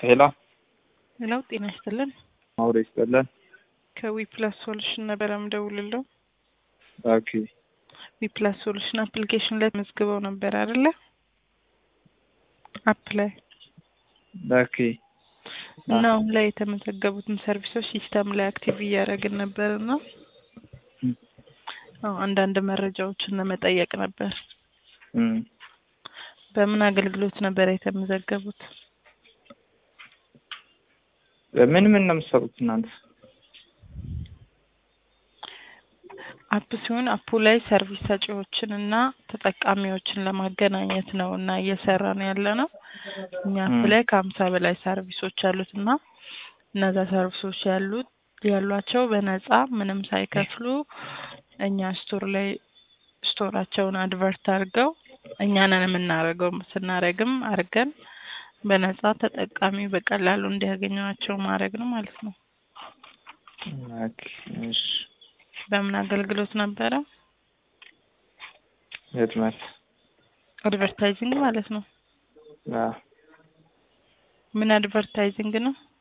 ሄሎ ሄሎ ጤና ይስጥልን። አውሬ ይስጥልን። ከዊፕላስ ሶሉሽን ነበረ ምደውልለው። ኦኬ ዊፕላስ ሶሉሽን አፕሊኬሽን ላይ መዝግበው ነበር አይደለ? አፕ ላይ ኦኬ እና አሁን ላይ የተመዘገቡትን ሰርቪሶች ሲስተም ላይ አክቲቭ እያደረግን ነበር እና እም። አዎ አንዳንድ መረጃዎችን ለመጠየቅ ነበር። እም። በምን አገልግሎት ነበር የተመዘገቡት? ምን ምን ነው የምትሰሩት እናንተ? አፕ ሲሆን አፑ ላይ ሰርቪስ ሰጪዎችን እና ተጠቃሚዎችን ለማገናኘት ነው እና እየሰራን ያለ ነው። እኛ አፕ እም። ላይ ከሀምሳ በላይ ሰርቪሶች አሉት እና እነዛ ሰርቪሶች ያሉት ያሏቸው በነፃ ምንም ሳይከፍሉ እኛ ስቶር ላይ ስቶራቸውን አድቨርት አድርገው እኛንን የምናደርገው ስናደርግም አድርገን በነፃ ተጠቃሚ በቀላሉ እንዲያገኟቸው ማድረግ ነው ማለት ነው። ኦኬ እሺ። በምን አገልግሎት ነበረ? ህትመት አድቨርታይዚንግ ማለት ነው። አዎ ምን አድቨርታይዚንግ ነው?